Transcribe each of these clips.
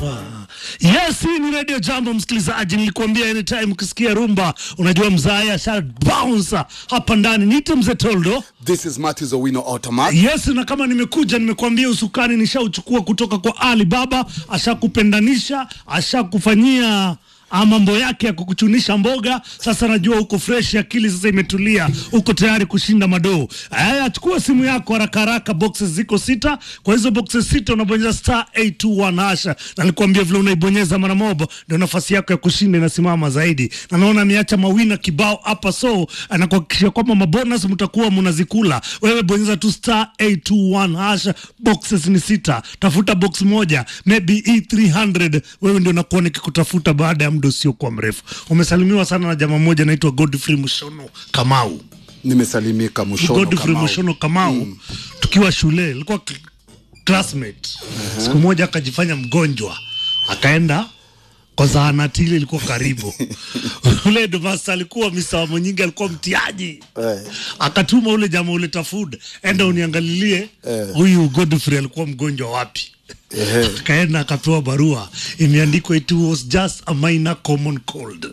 hapa. Yes, hii ni Radio Jambo msikilizaji, nilikuambia anytime ukisikia rumba unajua mzaya sha bounce hapa ndani. Niite mzee Toldo. This is Matthews Owino Automat. Yes, na kama nimekuja nimekuambia usukani nishauchukua kutoka kwa Ali Baba, ashakupendanisha, ashakufanyia ah, mambo yake ya kukuchunisha mboga. Sasa najua uko fresh, akili sasa imetulia, uko tayari kushinda madoo. Aya, chukua simu yako haraka haraka, boxes ziko sita. Kwa hizo boxes sita unabonyeza star 821 hasha, na nilikwambia vile unaibonyeza mara moja ndio nafasi yako ya kushinda inasimama zaidi, na naona ameacha mawina kibao hapa, so anakuhakikishia kwamba mabonus mtakuwa mnazikula. Wewe bonyeza tu star 821 hasha, boxes ni sita, tafuta box moja, maybe e 300 wewe ndio nakuwa nikikutafuta baada ya muda usiokuwa mrefu. Umesalimiwa sana na jamaa mmoja anaitwa Godfrey Mushono Kamau. Nimesalimika Mushono Godfrey Kamau. Mushono Kamau tukiwa shule ilikuwa cl- classmate. Siku moja akajifanya mgonjwa akaenda kwa zahanati ile ilikuwa karibu. ule headmaster alikuwa Mr. Monyingi alikuwa mtiaji. Eh. Akatuma ule jamaa ule tafuda, enda uniangalilie huyu Godfrey alikuwa mgonjwa wapi. Ehe. Akaenda akapewa barua imeandikwa it was just a minor common cold.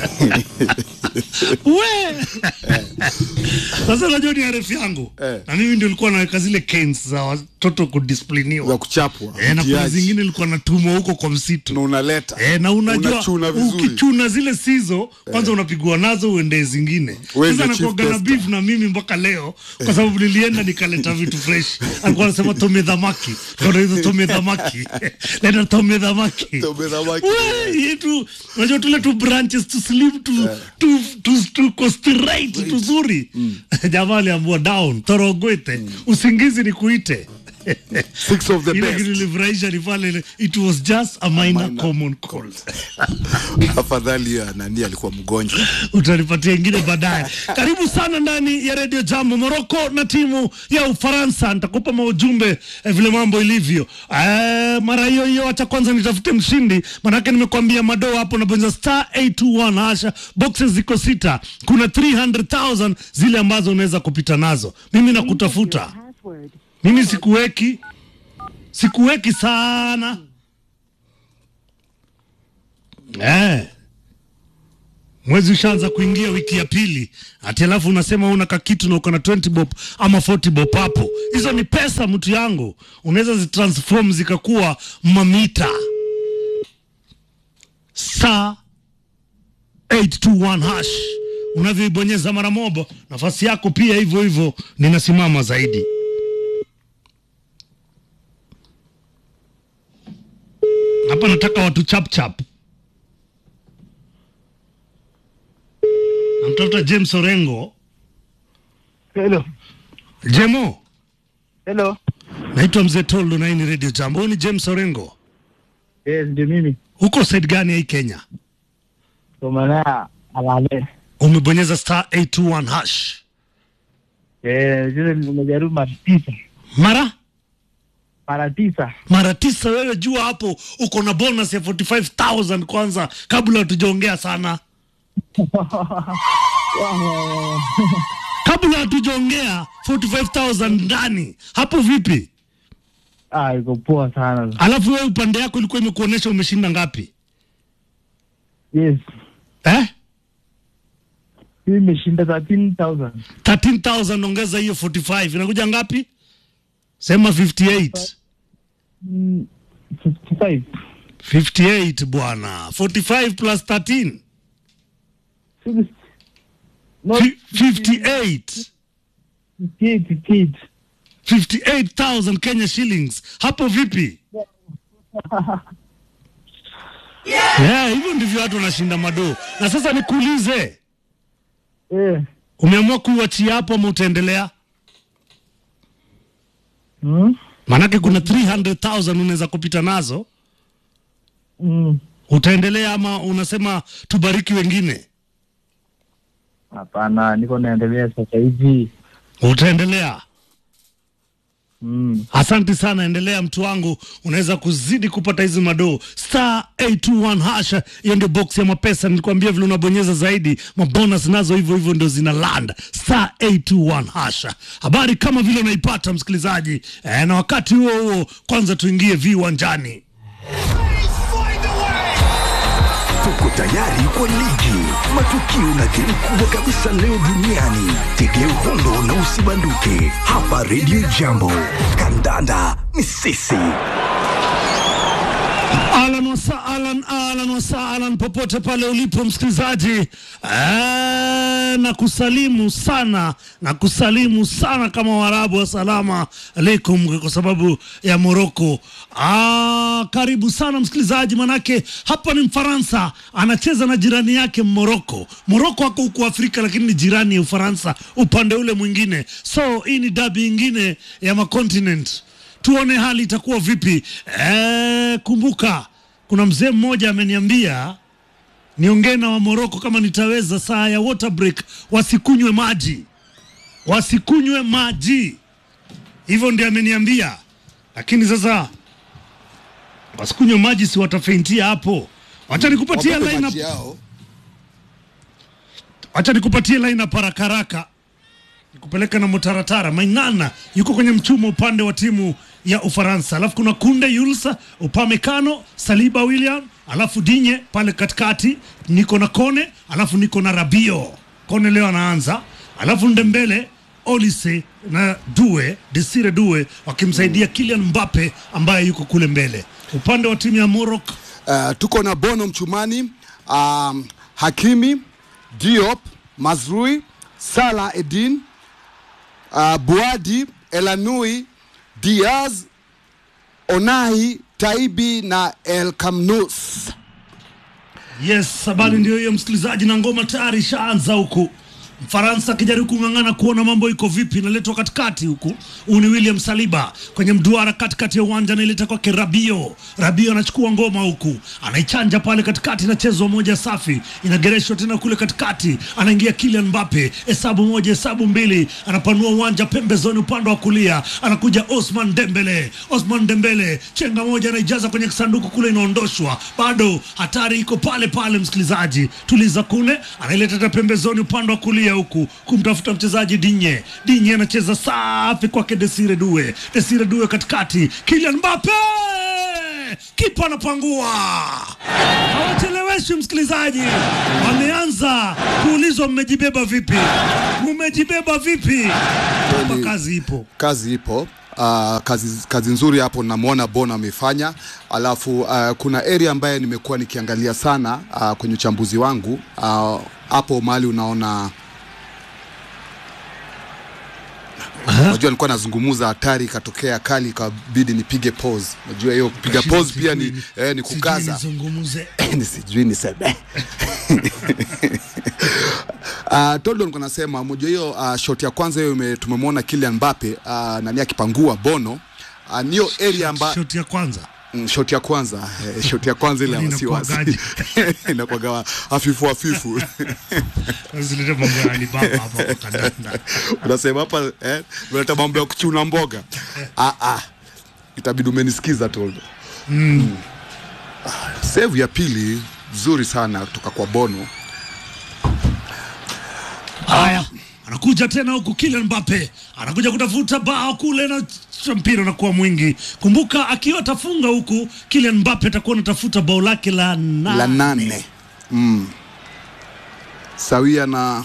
we sasa unajua ni arefu yangu Eh. na mimi ndio nilikuwa naweka zile canes za watoto kudiscipliniwa Za kuchapwa. eh, na kuna mtiaji. zingine ilikuwa natumwa huko kwa msitu na unaleta. Eh, na unajua Unachuna vizuri. ukichuna zile sizo kwanza unapigwa nazo uende zingine. Wewe Sasa ndio chief nakuaga na tester. beef na mimi mpaka leo kwa sababu nilienda nikaleta vitu fresh. Alikuwa anasema tome dhamaki, kuna hizo tome dhamaki, leta tome dhamaki. Tome dhamaki. Wewe, yetu unajua tule tu branches tu slim tu tu tu tu ko straight tuzuri. Jamaa aliamua down torogwete, usingizi ni kuite. Six of the Ile best. kitu ilifurahisha ni pale it was just a minor minor. common cold. Afadhali ya nani alikuwa mgonjwa. utanipatia ingine baadaye. Karibu sana ndani ya redio Jambo. Moroko na timu ya Ufaransa, nitakupa maujumbe eh, vile mambo ilivyo. Eh, mara hiyo hiyo, acha kwanza nitafute mshindi, manake nimekuambia madoo hapo, nabonyeza star 821 hasha, boxes ziko sita, kuna 300,000 zile ambazo unaweza kupita nazo. Mimi nakutafuta, Password. mimi sikuweki, sikuweki sana eh mwezi ushaanza kuingia wiki ya pili, ati alafu unasema una kakitu na uko na 20 bob ama 40 bob hapo. Hizo ni pesa, mtu yangu, unaweza zitransform zikakuwa mamita. Star 821 hash unavyoibonyeza mara moja, nafasi yako pia hivyo hivyo ninasimama zaidi. Hapa nataka watu chap chap. Namtafuta James Orengo. Hello. Jemo, Hello. naitwa Mzee Toldo na hii ni Radio Jambo. Huyu ni James Orengo. Yes, ndio mimi. Huko side gani ya hii Kenya? Kwa maana alale. Umebonyeza star 821 hash. Eh, sasa nimejaribu mara tisa. Mara Mara tisa. mara tisa. Wewe jua hapo uko na bonus ya 45000 kwanza, kabla hatujaongea sana, kabla hatujaongea 45000 ndani hapo. Vipi? ah, iko poa sana. Alafu wewe upande yako ilikuwa imekuonyesha umeshinda ngapi Yes. eh? Hii imeshinda 13000. 13000 ongeza hiyo 45 inakuja ngapi? Sema 58. Mm, 55. 58 bwana. 45 plus 13. Six- Not Fi- 58. 58, 58. 58,000 Kenya shillings. Hapo vipi? Yeah, hivyo ndivyo watu wanashinda madoo. Na sasa nikuulize, Eh. umeamua kuiachia hapo ama utaendelea? Mm? Maanake kuna 300,000 unaweza kupita nazo. Mm. Utaendelea ama unasema tubariki wengine? Hapana, niko naendelea sasa hivi. Utaendelea. Mm. Asante sana, endelea mtu wangu, unaweza kuzidi kupata hizi madoo star 821 hasha. Hiyo ndio box ya mapesa, nilikwambia vile unabonyeza zaidi, mabonus nazo hivyo hivyo ndio zina land star 821 hasha. Habari kama vile unaipata msikilizaji, e, na wakati huo huo kwanza tuingie viwanjani. tayari kwa ligi, matukio na game kubwa kabisa leo duniani. Tegea uhondo na usibanduke hapa Radio Jambo. Kandanda ni sisi. Alan wasaalan, alan wasaalan, popote pale ulipo msikilizaji, Eh, na kusalimu sana na kusalimu sana kama Waarabu, assalamu alaikum, kwa sababu ya Moroko. Ah, karibu sana msikilizaji, manake hapa ni Mfaransa anacheza na jirani yake Moroko. Moroko ako huku Afrika, lakini ni jirani ya Ufaransa upande ule mwingine, so hii ni dabi ingine ya makontinent tuone hali itakuwa vipi. E, kumbuka kuna mzee mmoja ameniambia niongee na wa Moroko kama nitaweza, saa ya water break wasikunywe maji, wasikunywe maji, hivyo ndio ameniambia. Lakini sasa wasikunywe maji, si watafeintia hapo. Wacha nikupatie Wapepe line maji yao. Acha nikupatie line up haraka haraka, nikupeleka na Mutaratara. Maingana yuko kwenye mchumo upande wa timu ya Ufaransa, alafu kuna Kunde Yulsa, Upamecano, Saliba William, alafu Dinye pale katikati, niko na Kone, alafu niko na Rabio. Kone leo anaanza, alafu Ndembele Olise na Due Desire Due wakimsaidia Kylian Mbappe ambaye yuko kule mbele. Upande wa timu ya Morocco Uh, tuko na Bono Mchumani, um, Hakimi, Diop, Mazrui, Salah Edin, uh, Buadi, Elanui, Diaz, Onahi, Taibi na El Kamnus. Yes, habari ndio hiyo msikilizaji, na ngoma tayari ishaanza huku. Mfaransa akijaribu kung'ang'ana kuona mambo iko vipi, inaletwa katikati huku. Huu ni William Saliba kwenye mduara katikati ya uwanja, anaileta kwake Rabio. Rabio anachukua ngoma huku, anaichanja pale katikati, inachezwa moja safi, inagereshwa tena kule katikati, anaingia Kylian Mbappe, hesabu moja, hesabu mbili, anapanua uwanja pembezoni, upande wa kulia anakuja Osman Dembele. Osman Dembele chenga moja, anaijaza kwenye kisanduku kule, inaondoshwa, bado hatari iko pale pale. Msikilizaji, tuliza kule, anaileta tena pembezoni, upande wa kulia huku kumtafuta mchezaji Dinye. Dinye anacheza safi kwake Desire Due, Desire Due katikati, Kylian Mbappe kipa anapangua, hawacheleweshi msikilizaji, wameanza kuulizwa mmejibeba vipi, mmejibeba vipi? Hapa kazi ipo. Kazi ipo. Uh, kazi, kazi nzuri hapo namwona Bono amefanya, alafu uh, kuna area ambaye nimekuwa nikiangalia sana uh, kwenye uchambuzi wangu uh, hapo mahali unaona Unajua nilikuwa nazungumuza hatari ikatokea kali ikabidi nipige pause. Unajua hiyo kupiga pause pia ni, eh, ni kukaza Sijui nizungumze. ni sijui niseme Uh, Toldo nilikuwa nasema moja hiyo uh, shot ya kwanza hiyo ime- tumemwona Kylian Mbappe uh, nani akipangua Bono uh, niyo area amba Shoti ya kwanza mm, shot ya kwanza eh, shot ya kwanza ile ya Kwani wasiwasi inakuwagaje? inakuwaga hafifu hafifu zilete mambo ya Alibaba hapa kwa kandanda. unasema hapa eh, unaleta mambo ya kuchuna mboga ah, ah. itabidi umenisikiza Toldo mm. ah, save ya pili nzuri sana kutoka kwa Bono Haya, anakuja tena huku Kylian Mbappe anakuja kutafuta bao kule na ch- mpira unakuwa mwingi. Kumbuka akiwa atafunga huku Kylian Mbappe atakuwa anatafuta bao lake la nane. la nane mm. sawia na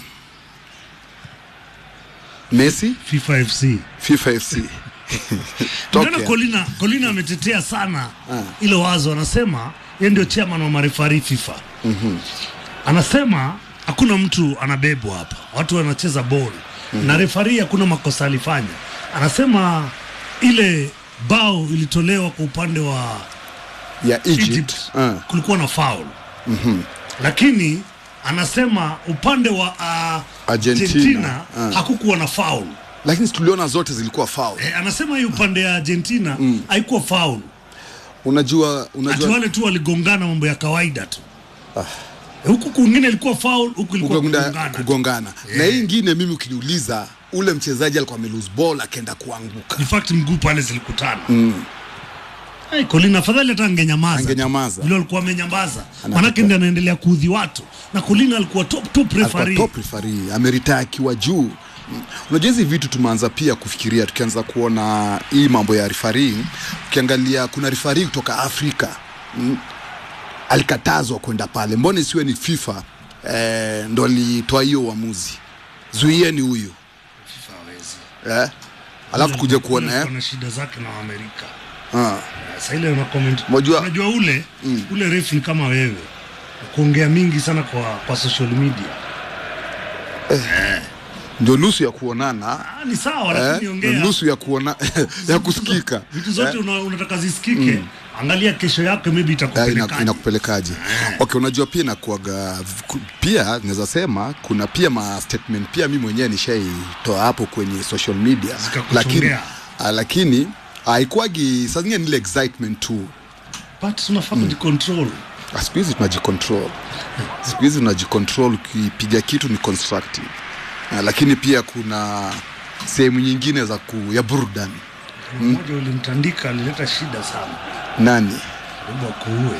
Messi FIFA FC. FIFA FC Unaona Tokea. Colina, Colina ametetea sana ile wazo, anasema yeye ndio chairman wa marefari FIFA. Anasema hakuna mtu anabebwa hapa, watu wanacheza ball na refari hakuna makosa alifanya. Anasema ile bao ilitolewa kwa upande wa ya Egypt, Egypt Uh, kulikuwa na foul lakini anasema upande wa uh, Argentina, Argentina ah. hakukuwa na foul. lakini tuliona zote zilikuwa foul Eh, anasema hii upande ya Argentina haikuwa foul, unajua ati unajua wale tu waligongana mambo ya kawaida tu. Huku kwingine ilikuwa foul, huku ilikuwa kugongana, kugongana. kugongana. na hii ingine mimi ukiniuliza ule mchezaji alikuwa amelose ball akaenda kuanguka In fact mguu pale zilikutana. Hey, Colin afadhali hata angenyamaza. Angenyamaza. Vile alikuwa amenyamaza. Manake ndiye anaendelea kuudhi watu. Na Colin alikuwa top top alikuwa referee. top referee ameritaa akiwa juu Mm. unajua hizi vitu tumeanza pia kufikiria tukianza kuona hii mambo ya referee ukiangalia kuna referee kutoka afrika mm. alikatazwa kwenda pale, mbona isiwe ni FIFA eh, ndo alitoa hiyo uamuzi, zuieni huyu FIFA hawezi. eh? alafu kuja kuona eh? kuna shida zake na Waamerika. ah. Sasa ile una comment. Mwajua- Unajua ule ule refu ni kama wewe. Kuongea mingi sana kwa kwa social media. ndio nusu ya kuonana Ah, ni sawa eh? lakini ndio ongea. nusu ya kuona ya kusikika Vitu zote una, unataka zisikike. Angalia kesho yake maybe Eh, ina- itakupeleka. inakupelekaje okay unajua pia inakuaga ku- pia naweza sema kuna pia ma statement pia mi mwenyewe nishaitoa hapo kwenye social media Zikakuchongea. lakini uh, lakini haikuagi saa zingine ni ile excitement tu But tunafaa kujicontrol. Ah, siku hizi tunajicontrol siku hizi tunajicontrol ukipiga kitu ni constructive uh, lakini pia kuna sehemu nyingine za ku, ya burudani Mmoja ulimtandika alileta shida sana. nani Karibu akuue.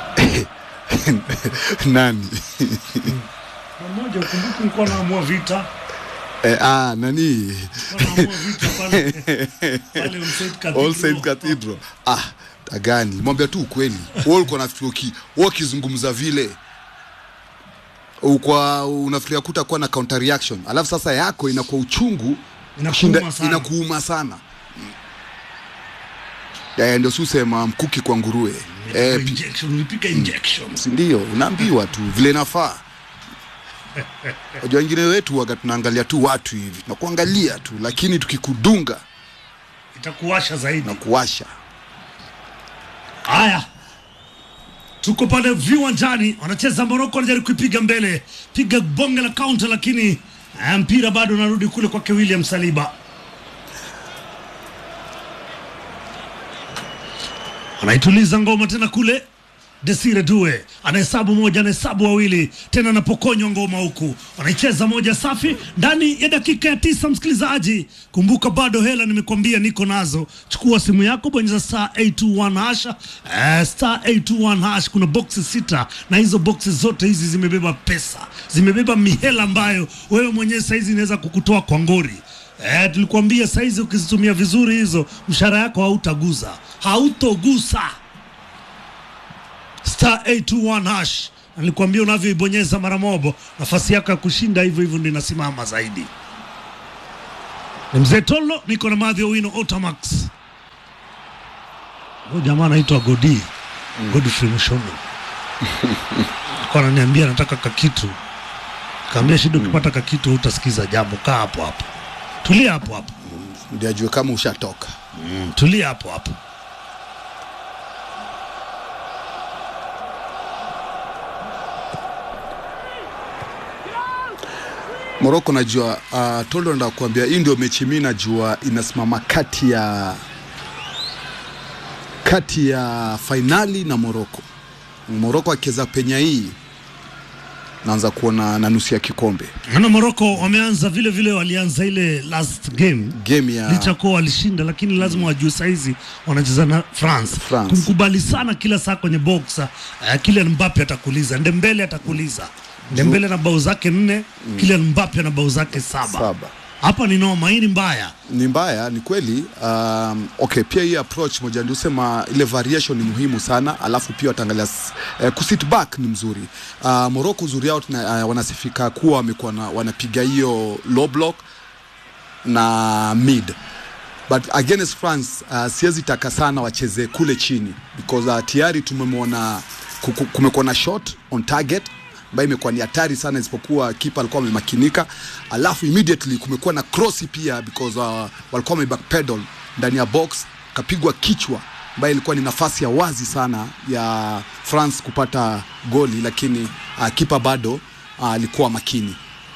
nani Na mmoja ukumbuke nilikuwa naamua vita. eh, ah, nani Nilikuwa naamua vita pale. Pale All Saints Cathedral. All Saints Cathedral. Ah, tagani mwambia tu ukweli. Wewe ulikuwa nafikiri uki wewe ukizungumza vile ukwa unafikiria kutakuwa na counter reaction, alafu sasa yako inakuwa uchungu Inakuuma kushinda- sana. inakuuma sana. Eh, ndio susema mkuki kwa nguruwe. Eh, pi- injection, ulipiga injection. si ndio? Unaambiwa tu vile inafaa. Wajua wengine wetu waga tunaangalia tu watu hivi, tunakuangalia tu, lakini tukikudunga Itakuwasha zaidi. na kuwasha Haya, tuko pale viwanjani, wanacheza Moroko, wanajaribu kuipiga mbele, piga bonge la kaunta, lakini eh, mpira bado unarudi kule kwake William Saliba. Anaituliza ngoma tena kule Desire Due anahesabu moja, anahesabu wawili, tena anapokonywa ngoma huku, wanaicheza moja safi ndani ya dakika ya tisa. Msikilizaji, kumbuka bado hela nimekwambia niko nazo. Chukua simu yako, bonyeza star 821 hash, eh, star 821 hash. Kuna boxi sita na hizo boxi zote hizi zimebeba pesa, zimebeba mihela ambayo wewe mwenyewe saizi inaweza kukutoa kwa ngori. Eh, tulikuambia saizi ukizitumia vizuri hizo, mshahara yako hautaguza, hautogusa star 821 hash. Nilikwambia unavyoibonyeza mara mobo, nafasi yako ya kushinda hivyo hivyo ndio inasimama zaidi. Ni mzee Tolo, niko na Madhi Owino Otamax. Huyu jamaa anaitwa Godi Godfrey Mushono alikuwa ananiambia nataka kakitu, kaambia shida, ukipata kakitu utasikiza jambo, kaa hapo hapo, tulia hapo hapo, ndio ajue kama ushatoka. tulia hapo hapo. Morocco najua uh, Tolo nataka kuambia hii ndio mechi mimi najua inasimama kati ya kati ya fainali na Morocco. Morocco akiweza penya hii naanza kuona na nusu ya kikombe Naona Morocco wameanza vile vile, walianza ile last game game ya licha kuwa walishinda, lakini lazima wajue saizi wanacheza na France. France. Kumkubali sana kila saa kwenye box uh, Kylian Mbappe atakuliza, Ndembele atakuliza, Ndembele na bao zake nne, Kylian Mbappe na bao zake saba. Saba. Hapa ni noma, hii ni mbaya. ni mbaya, ni kweli. Um, okay, pia hii approach moja ndio sema ile variation ni muhimu sana, alafu pia wataangalia s- eh, kusit back ni mzuri. Uh, Morocco uzuri yao tuna, uh, wanasifika kuwa wamekuwa na- wanapiga hiyo low block na mid but against France uh, siwezi taka sana wacheze kule chini because uh, tayari tumemwona ku- ku- kumekuwa na shot on target ambayo imekuwa ni hatari sana, isipokuwa kipa alikuwa amemakinika, alafu immediately kumekuwa na cross pia because uh, walikuwa wamebackpedal ndani ya box, kapigwa kichwa ambayo ilikuwa ni nafasi ya wazi sana ya France kupata goli, lakini uh, kipa bado uh, alikuwa makini.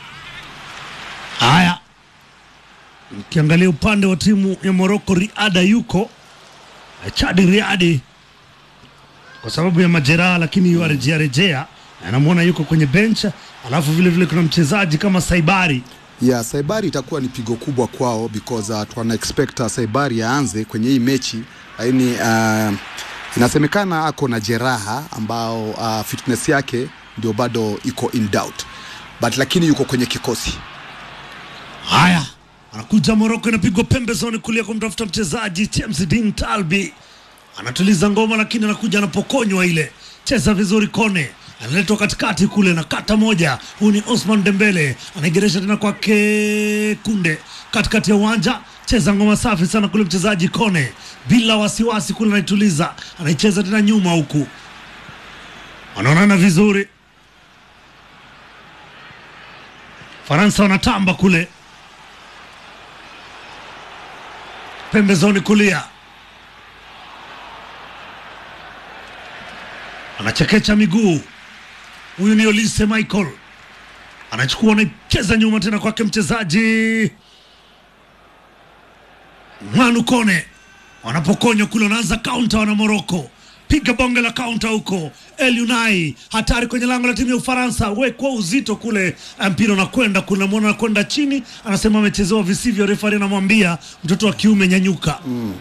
Haya, ukiangalia upande wa timu ya Morocco, Riada yuko eh, Chadi Riadi kwa sababu ya majeraha, lakini yuarejea rejea, anamwona yuko kwenye bench. Alafu vile vile kuna mchezaji kama Saibari ya Saibari itakuwa ni pigo kubwa kwao because uh, tuna expect uh, Saibari aanze kwenye hii mechi, lakini uh, inasemekana ako na jeraha ambao uh, fitness yake ndio bado iko in doubt but lakini yuko kwenye kikosi. Haya, anakuja Moroko, inapigwa pembezoni kulia kumtafuta mchezaji James Dean Talbi, anatuliza ngoma, lakini anakuja anapokonywa ile cheza vizuri Kone analetwa katikati kule na kata moja. Huyu ni Osman Dembele anaigeresha tena kwake Kunde katikati ya uwanja, cheza ngoma safi sana kule mchezaji Kone bila wasiwasi kule, anaituliza anaicheza tena nyuma huku, wanaonana vizuri. Faransa wanatamba kule pembezoni kulia, anachekecha miguu. Huyu ni Olise Michael, anachukua anaicheza nyuma tena kwake mchezaji Manu Kone, wanapokonywa kule, wanaanza kaunta wana Moroko, piga bonge la kaunta huko. El Unai hatari kwenye lango la timu ya Ufaransa, wekwa uzito kule, mpira unakwenda kule, namwona anakwenda chini, anasema amechezewa visivyo. Refari anamwambia mtoto wa kiume nyanyuka.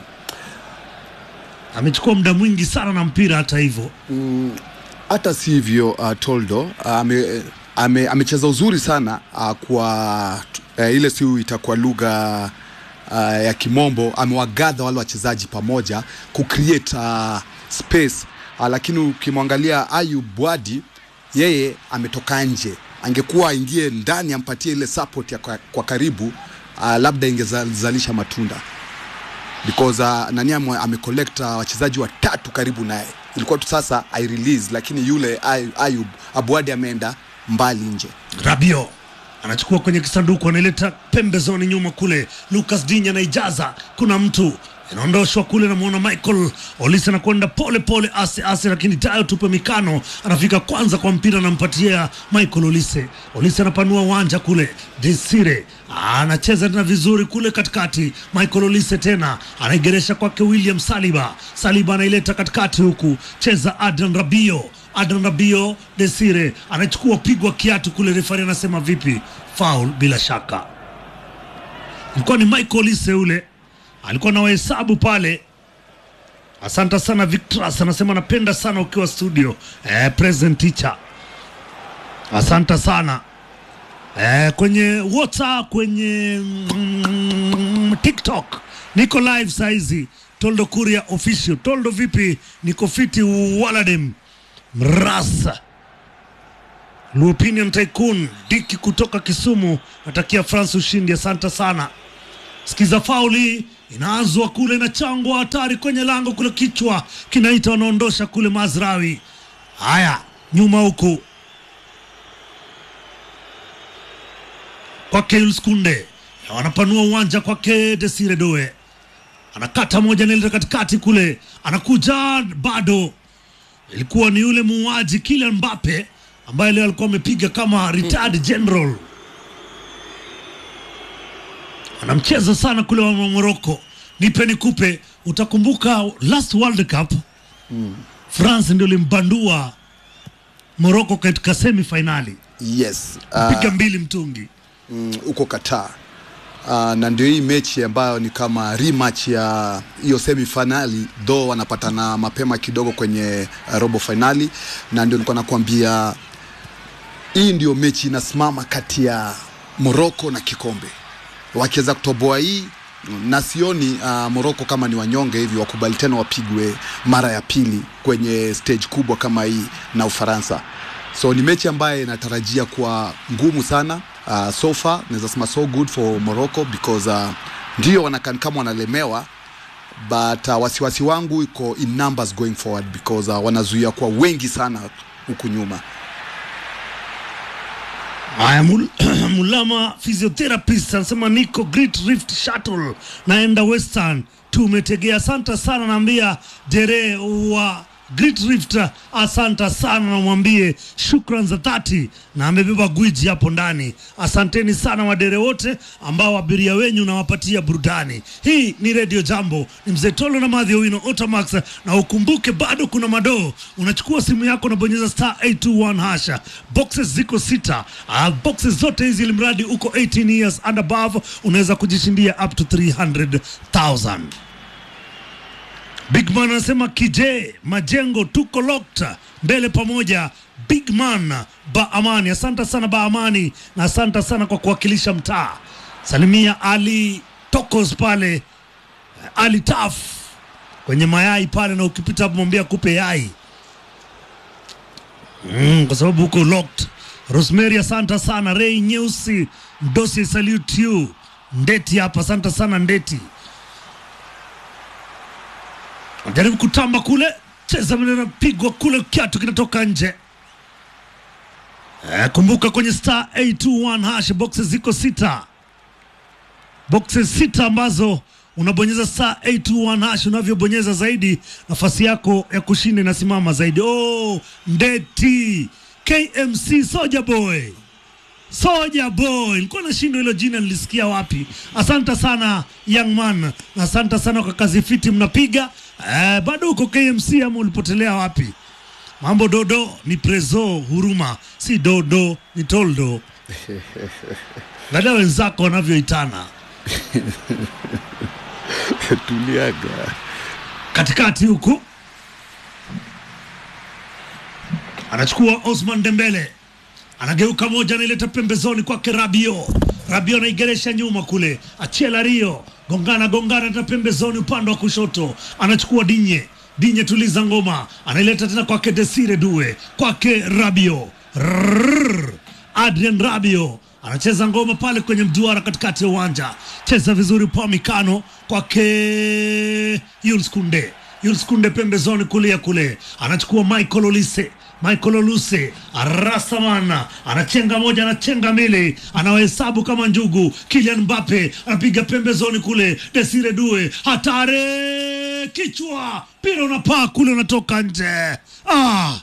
Amechukua muda mwingi sana na mpira, hata hivyo hata si hivyo uh, Toldo ame, ame, amecheza uzuri sana uh, kwa uh, ile si itakuwa lugha uh, ya kimombo amewagadha wale wachezaji pamoja kucreate uh, space uh, lakini ukimwangalia Ayub Bwadi yeye ametoka nje angekuwa aingie ndani ampatie ile support ya kwa, kwa karibu uh, labda ingezalisha matunda because uh, nani ame- amecollect uh, wachezaji watatu karibu naye ilikuwa tu sasa i release lakini yule Ay- Ayub Abwadi ameenda mbali nje Rabio anachukua kwenye kisanduku, anaileta pembezoni nyuma kule. Lucas Dinya anaijaza, kuna mtu inaondoshwa kule, namwona Michael Olise anakwenda pole pole, ase ase, lakini tayo tupe mikano, anafika kwanza kwa mpira, anampatia Michael Olise. Olise anapanua uwanja kule, Desire anacheza tena vizuri kule katikati. Michael Olise tena anaigeresha kwake William Saliba. Saliba anaileta katikati huku, cheza Adrian Rabio Adnan Rabio Desire anachukua pigwa kiatu kule, refari anasema vipi? Foul bila shaka. Ilikuwa ni Michael Olise ule alikuwa na wahesabu pale. Asante sana Victras, anasema napenda sana ukiwa studio eh, present teacher. Asante sana eh, kwenye WhatsApp, kwenye mm, TikTok niko live saizi. Toldo Kuria official. Toldo vipi? Niko fiti waladem Mrasa Luopinion Tycoon Diki kutoka Kisumu natakia France ushindi. Asante sana. Sikiza fauli inaanzwa kule, inachangwa hatari kwenye lango kule, kichwa kinaita, wanaondosha kule Mazrawi. Haya, nyuma huku kwake Jules Kunde, wanapanua uwanja kwake Desire Doe, anakata moja naileta katikati kule, anakuja bado ilikuwa ni yule muuaji Kylian Mbappe ambaye leo alikuwa amepiga kama retired general. Anamcheza sana kule wa Morocco. Nipe nikupe, utakumbuka last World Cup France ndio limbandua Morocco katika semi finali yes piga uh, mbili mtungi. mm, uko Qatar uh, na ndio hii mechi ambayo ni kama rematch ya hiyo semi finali though wanapatana mapema kidogo kwenye uh, robo finali na ndio nilikuwa nakwambia hii ndio mechi inasimama kati ya Morocco na kikombe wakiweza kutoboa hii na sioni uh, Morocco kama ni wanyonge hivi wakubali tena wapigwe mara ya pili kwenye stage kubwa kama hii na Ufaransa. So ni mechi ambayo inatarajia kuwa ngumu sana. Uh, so far naweza sema so good for Morocco because uh, ndio wanakan kama wanalemewa but uh, wasiwasi wangu iko in numbers going forward because uh, wanazuia kwa wengi sana huku nyuma. Haya, Mul Mulama physiotherapist anasema niko Great Rift Shuttle naenda Western, tumetegea. Asante sana, naambia dere wa Great Rift, asante sana, namwambie shukran za dhati, na amebeba gwiji hapo ndani. Asanteni sana wadere wote ambao abiria wenyu nawapatia burudani. Hii ni Radio Jambo, ni mzee Tolo na Madhi Owino Otamax, na ukumbuke bado kuna madoo. Unachukua simu yako unabonyeza star 821 hasha, boxes ziko sita. Uh, boxes zote hizi ilimradi uko 18 years and above, unaweza kujishindia up to 300,000. Big Man anasema kije majengo tuko locked mbele pamoja. Big Man ba Amani, asante sana ba Amani, na asante sana kwa kuwakilisha mtaa. Salimia Ali Tokos pale, Ali Taf kwenye mayai pale, na ukipita hapo mwambia kupe yai. mm, kwa sababu huko locked. Rosemary, asante sana. Ray Nyeusi Mdosi, salute you. Ndeti hapa, asante sana Ndeti. Jaribu kutamba kule, cheza maneno, pigwa kule, kiatu kinatoka nje. Eh, kumbuka kwenye star 821 hash boxes ziko sita, boxes sita ambazo unabonyeza star 821 hash. Unavyobonyeza zaidi, nafasi yako ya kushinda inasimama zaidi. Oh, Ndeti KMC Soja Boy Soja Boy, nilikuwa nashinda hilo jina, nilisikia wapi? Asante sana young man, na asante sana kwa kazi fiti mnapiga. Eh, bado uko KMC ama ulipotelea wapi? Mambo dodo ni prezo huruma, si dodo ni toldo. Angalia wenzako wanavyoitana tuliaga katikati huku, anachukua Osman Dembele, anageuka moja, anaileta pembezoni kwake Rabio. Rabio anaigeresha nyuma kule, Achela Rio gongana gongana na pembezoni upande wa kushoto, anachukua Dinye. Dinye tuliza ngoma, anaileta tena kwake Desire Due, kwake Rabio Rrrr. Adrian Rabio anacheza ngoma pale kwenye mduara katikati ya uwanja, cheza vizuri pa mikano kwake Yuls Kunde. Yuls Kunde pembezoni kulia kule, anachukua Michael Olise Michael Oluse Rasamana anachenga moja, anachenga mbili, anawahesabu kama njugu. Kylian Mbappe anapiga pembezoni kule, Desire Due hatare, kichwa mpira unapaa kule, unatoka nje. Ah,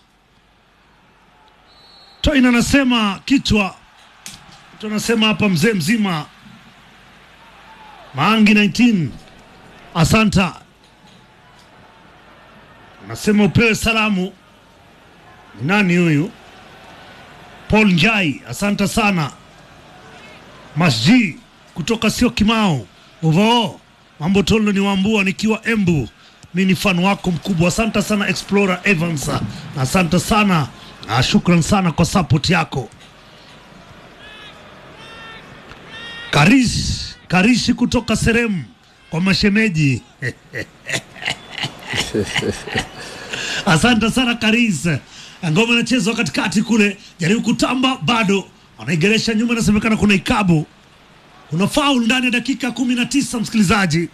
Toin anasema kichwa, mtu anasema hapa mzee mzima Maangi 19 asanta, anasema upewe salamu nani huyu? Paul Njai, asante sana. Masji kutoka sio Kimau Uvo, mambo tolo ni wambua nikiwa Embu. Mi ni fan wako mkubwa, asante sana Explorer Evans, na asante sana na shukran sana kwa support yako. Karish Karishi kutoka Seremu kwa mashemeji Asante sana Karis. Ngoma inachezwa katikati kule, jaribu kutamba, bado anaigeresha nyuma, inasemekana kuna ikabu, kuna faul ndani ya dakika kumi na tisa. Msikilizaji,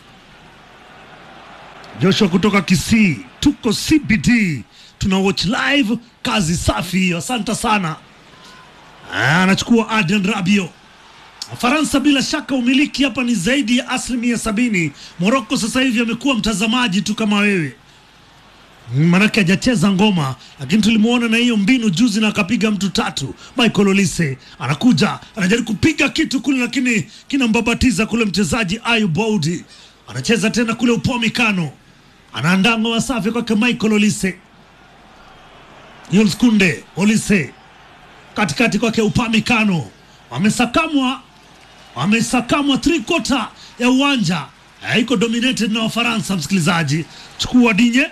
Joshua kutoka Kisii, tuko CBD, tuna watch live, kazi safi hiyo, asante sana. Ah, Anachukua Adrian Rabiot. Faransa bila shaka umiliki hapa ni zaidi ya asilimia sabini. Moroko sasa hivi amekuwa mtazamaji tu kama wewe manake hajacheza ngoma, lakini tulimwona na hiyo mbinu juzi na akapiga mtu tatu. Michael Olise anakuja anajaribu kupiga kitu kule, lakini kinambabatiza kule mchezaji Ayub Boudi. Anacheza tena kule upoa mikano, anaandaa ngoma safi kwake Michael Olise. Jules Kunde Olise katikati kwake upamikano, wamesakamwa wamesakamwa three quarter ya uwanja Eh, iko dominated na Wafaransa. Msikilizaji, chukua Dinye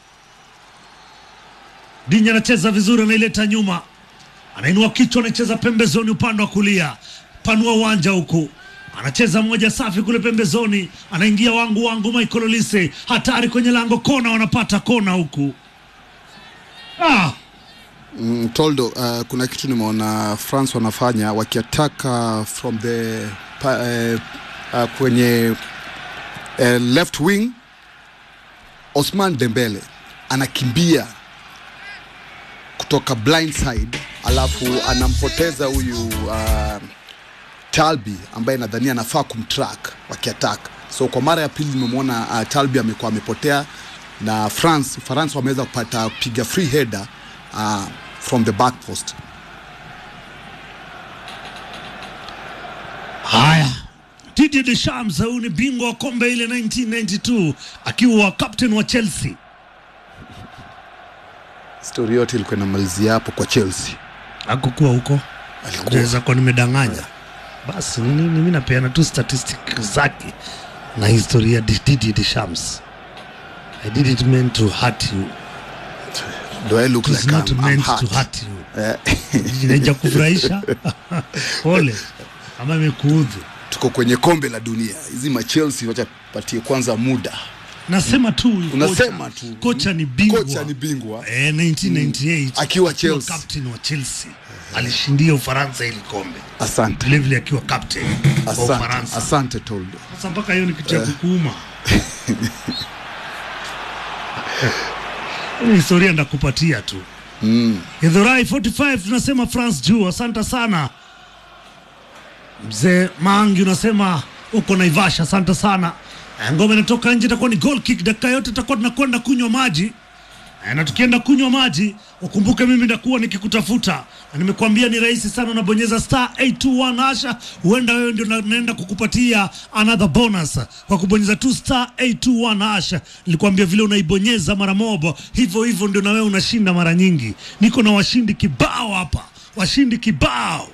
Dinye anacheza vizuri, anaileta nyuma, anainua kichwa, anacheza pembezoni upande wa kulia, panua uwanja huku, anacheza moja safi kule pembezoni, anaingia wangu wangu, Michael Olise hatari kwenye lango, kona, wanapata kona huku ah. Mm, Toldo, uh, kuna kitu nimeona France wanafanya wakiataka from the pa, uh, uh, kwenye uh, left wing. Osman Dembele anakimbia kutoka blind side, alafu anampoteza huyu uh, Talbi ambaye nadhania anafaa kumtrack wakiattack. So kwa mara ya pili nimemwona uh, Talbi amekuwa amepotea na France France wameweza kupata piga free header uh, from the back post. Haya, Didier Deschamps huyu ni bingwa wa kombe ile 1992 akiwa captain wa Chelsea. Stori yote ilikuwa inamalizia hapo kwa Chelsea. Hakukuwa huko, Alikuwa. naweza kuwa nimedanganya. Basi ni nini, mimi napeana tu statistic zake na historia ya Didier Deschamps. I did it meant to hurt you. Do I look It was like not I'm, I'm meant hurt? to hurt you. Eh, Inaija kufurahisha pole, ama imekuudhi tuko kwenye kombe la dunia, hizi ma Chelsea wacha patie kwanza muda nasema tu huyu Unasema kocha- tu. kocha ni bingwa Kocha ni bingwa. eh, 1998 Akiwa Chelsea. captain wa Chelsea alishindia Ufaransa hili kombe Asante. vilevile akiwa captain wa Asante. Ufaransa. Asante Toldo. Sasa mpaka hiyo ni kitu ya kukuuma. Hii historia ndakupatia tu. Mm. Githurai 45 tunasema France juu, asante sana mzee Mangi, unasema uko Naivasha, asante sana. Eh, Ngoma inatoka nje, itakuwa ni goal kick. Dakika yote tutakuwa tunakwenda kunywa maji Eh, na tukienda kunywa maji ukumbuke mimi ndakuwa nikikutafuta na nimekuambia ni rahisi sana unabonyeza star 821 hasha huenda wewe ndio na- naenda kukupatia another bonus kwa kubonyeza tu star 821 hasha nilikwambia vile unaibonyeza mara moja hivyo hivyo ndio na wewe unashinda mara nyingi niko na washindi kibao hapa washindi kibao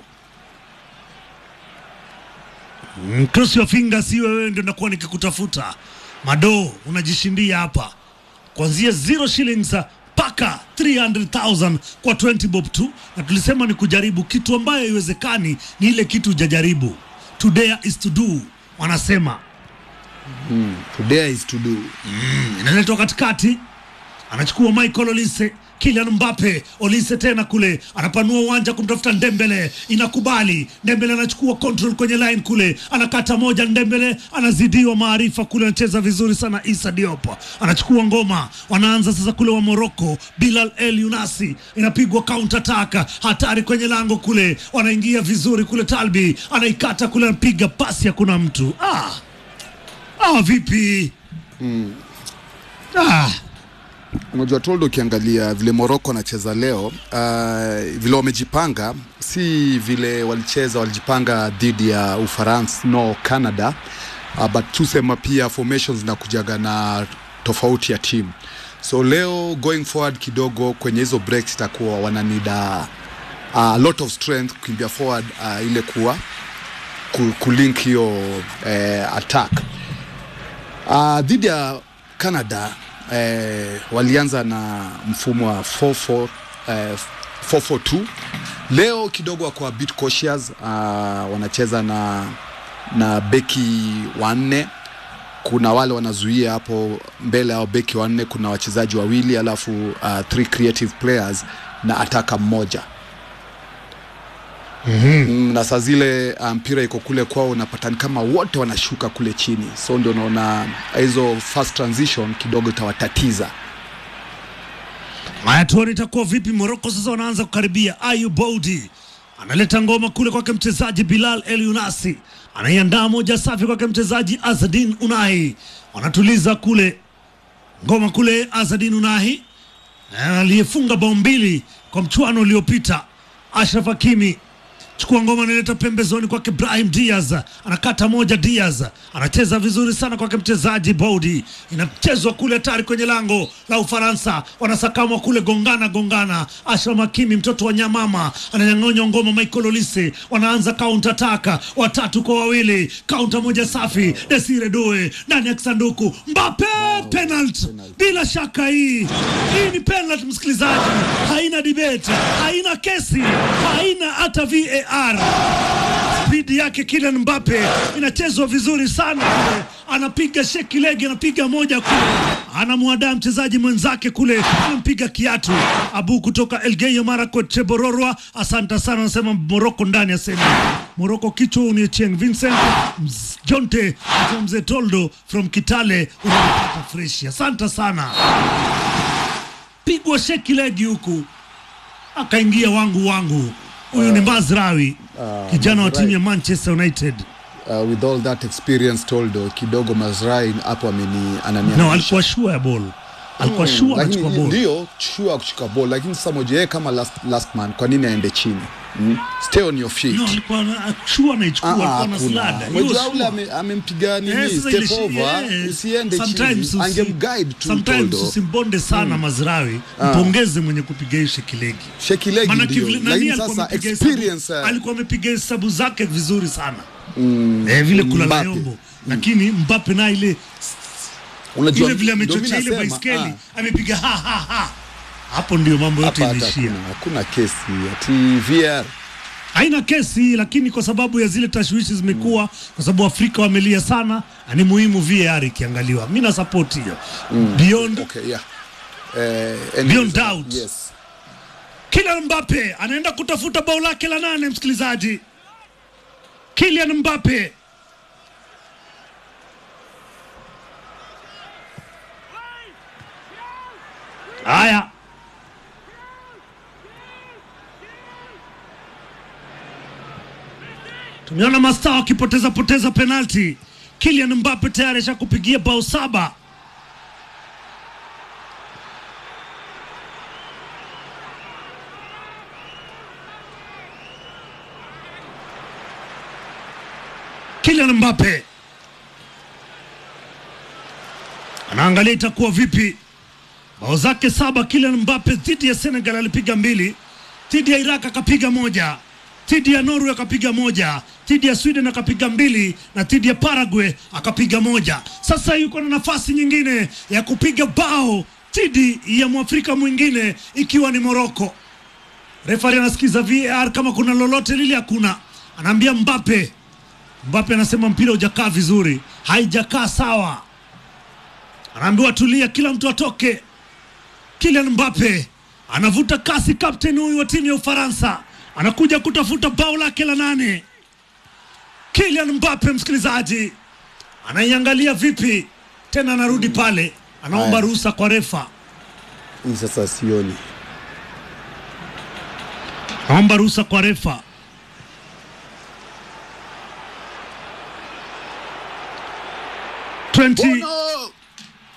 Mm, cross your fingers si wewe ndio nakuwa nikikutafuta madoo unajishindia hapa kuanzia 0 shillings mpaka 300,000 kwa 20 bob tu, na tulisema ni kujaribu kitu ambayo haiwezekani, ni ile kitu hujajaribu. To dare is to do, wanasema Today is to do. inaletwa katikati, anachukua Michael Olise, Kylian Mbappe, Olise tena kule, anapanua uwanja kumtafuta Ndembele, inakubali Ndembele anachukua control kwenye line kule, anakata moja, Ndembele anazidiwa maarifa kule, anacheza vizuri sana. Isa Diop anachukua ngoma, wanaanza sasa kule wa Morocco, Bilal El Yunasi, inapigwa counter attack, hatari kwenye lango kule, wanaingia vizuri kule, Talbi anaikata kule, anapiga pasi, hakuna mtu ah. Ah, vipi ah. Unajua Toldo, ukiangalia vile Morocco anacheza leo uh, vile wamejipanga, si vile walicheza walijipanga dhidi ya Ufaransa no Canada uh, but tusema pia formations zinakujaga na tofauti ya timu, so leo going forward kidogo kwenye hizo breaks itakuwa wananida a lot of strength kukimbia forward uh, ile kuwa ku- kulink hiyo eh, attack Uh, dhidi ya Canada eh, walianza na mfumo wa 4-4, eh, 4-4-2. Leo kidogo wako a bit cautious uh, wanacheza na na beki wanne. Kuna wale wanazuia hapo mbele au beki wanne, kuna wachezaji wawili alafu uh, three creative players na ataka mmoja mm, na saa zile uh, mpira iko kule kwao, unapata ni kama wote wanashuka kule chini, so ndio unaona hizo fast transition kidogo itawatatiza. Haya, tuone itakuwa vipi. Moroko sasa wanaanza kukaribia. Ayu Boudi analeta ngoma kule kwake mchezaji Bilal El Yunasi, anaiandaa moja safi kwake mchezaji Azadin Unai, wanatuliza kule ngoma kule. Azadin Unahi eh, aliyefunga bao mbili kwa mchuano uliopita. Ashraf Hakimi chukua ngoma analeta pembezoni kwake Brahim Diaz anakata moja. Diaz anacheza vizuri sana kwake mchezaji Boudi, inachezwa kule hatari kwenye lango la Ufaransa, wanasakamwa kule, gongana gongana. Ashraf Hakimi mtoto wa nyamama ananyang'onya ngoma. Michael Olise wanaanza counter attack, watatu kwa wawili, counter moja safi. Desire Doe ndani ya kisanduku, Mbappe penalty. Bila shaka hii hii ni penalty, msikilizaji, haina debate, haina kesi, haina hata VAR. Spidi yake Kylian Mbappe inachezwa vizuri sana kule, anapiga sheki legi, anapiga moja kule, anamwadaa mchezaji mwenzake kule, anampiga kiatu. Abu kutoka Elgeyo Marakwet Chebororwa, asante sana, anasema Moroko ndani ya sehemu Moroko kichwa ni Chieng Vincent Mz- Jonte from mzee Toldo from Kitale, unapata freshi. Asante sana, pigwa sheki legi huku akaingia wangu wangu. Huyu ni Mazrawi, kijana wa timu ya Manchester United. Uh, with all that experience Toldo, kidogo Mazrai hapo ameni ananiangusha. No, alikuwa shua ya ball, alikuwa shua lakini anachukua ball. ndio sure kuchukua ball, lakini sasa moja yeye kama last, last man, kwa nini aende chini mm? Stay on your feet. No, alikuwa na- shua anaichukua, Ah, alikuwa na hakuna. slada. Unajua Hiyo ule shua. ame- amempiga nini Yes, sasa step ile shi- over, yes. usiende Sometimes chini, usi- angemguide tu sometimes Toldo. usimbonde sana Mazrawi, mpongeze mwenye kupiga hiyo shekilegi. Sheki legi Maana ndio, kivile- nani lakini alikuwa sasa amepiga hesabu- experience uh, alikuwa amepiga hesabu zake vizuri sana eh, vile kulala Mbappe. yombo, lakini Mbappe na ile unajua ile vile ndio amechochea mimi ile nasema, baiskeli ah, amepiga ha ha ha, hapo ndio mambo yote hapa hata iliishia. hakuna, hakuna kesi ati VR haina kesi, lakini kwa sababu ya zile tashwishi zimekuwa, kwa sababu Afrika wamelia sana, na ni muhimu VAR ikiangaliwa. Mimi na support hiyo beyond Okay, yeah. Eh, anyways, Beyond doubt. Yes. Kylian Mbappe anaenda kutafuta bao lake la nane, msikilizaji. Kylian Mbappe haya, tumeona mastaa wakipoteza poteza penalti. Kylian Mbappe tayari ashakupigia bao saba. Kylian Mbappe anaangalia itakuwa vipi. Bao zake saba Kylian Mbappe dhidi ya Senegal alipiga mbili, dhidi ya Iraq akapiga moja, dhidi ya Norway akapiga moja, dhidi ya Sweden akapiga mbili na dhidi ya Paraguay akapiga moja. Sasa yuko na nafasi nyingine ya kupiga bao dhidi ya mwafrika mwingine ikiwa ni Morocco. Refari anasikiza VAR kama kuna lolote lile, hakuna. Anaambia Mbappe Mbappe anasema mpira hujakaa vizuri, haijakaa sawa. Anaambiwa tulia, kila mtu atoke. Kylian Mbappe anavuta kasi, kapteni huyu wa timu ya Ufaransa anakuja kutafuta bao lake la nane. Kylian Mbappe, msikilizaji, anaiangalia vipi tena, anarudi pale, anaomba Haya. ruhusa kwa refa, Hii sasa sioni. anaomba ruhusa kwa refa. Twenty Bono!